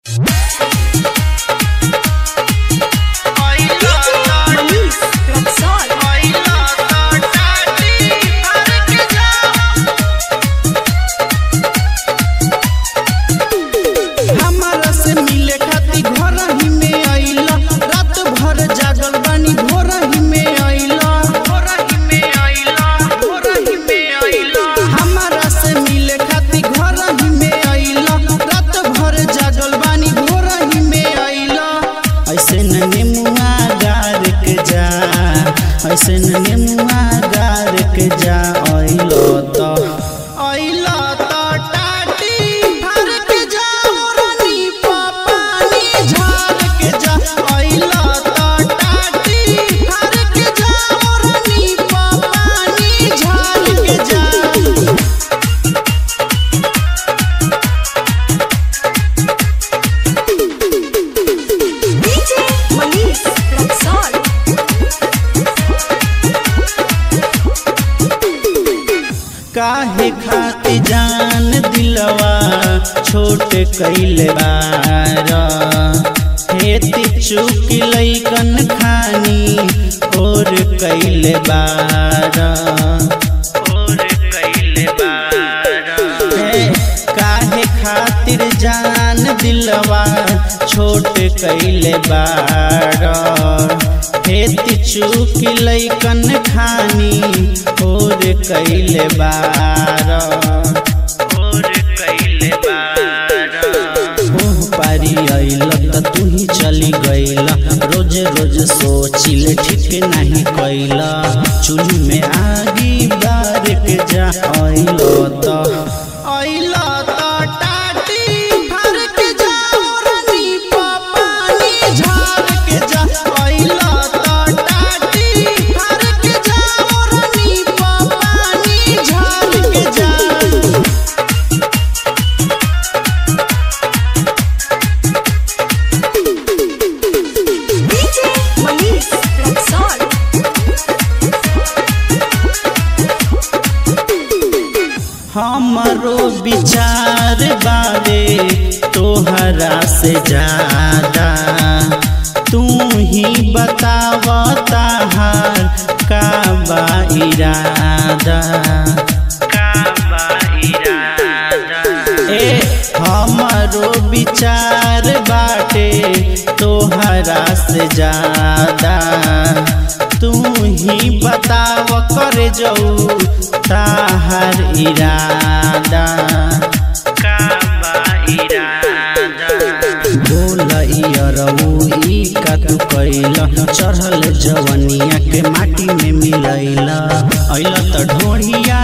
ऐसे नेमुआ गार के जा अइलो त अइलो त टाटी भर के जा रानी पानी झाड़ के जा अइलो त टाटी भर के जा रानी पानी झाड़ के जा DJ Manish Luxor. काहे खाती जान दिलवा छोट कैले बार हेती चुक लैकन खानी और कैले बार और कैले बार हे, काहे खातिर जान दिलवा छोट कैले बार हेती चुक लैकन खानी और कैले बार और कैले बार ओह पारी अइल त तू ही चली गइल रोज रोज सोचिल ठीक नहीं कैल चूल्ही में आगी बार के जा अइल त अइल त टाटी भर के जा रानी पानी झाड़ के जा अइल त टाटी भर के जा रानी पानी झाड़ के जा DJ Manish Luxor. हमरो विचार बारे तोहरा से ज्यादा तू ही बतावता हार का बा इरादा का बा इरादा ए हमरो विचार बाटे तोहरा से ज्यादा तू ही बताव कर जाऊ ताहर इरादा का बा इरादा बोलैयरऊ ई का तू कैल चढ़ल जवनिया के माटी में मिलैल अइल त ढोढ़िया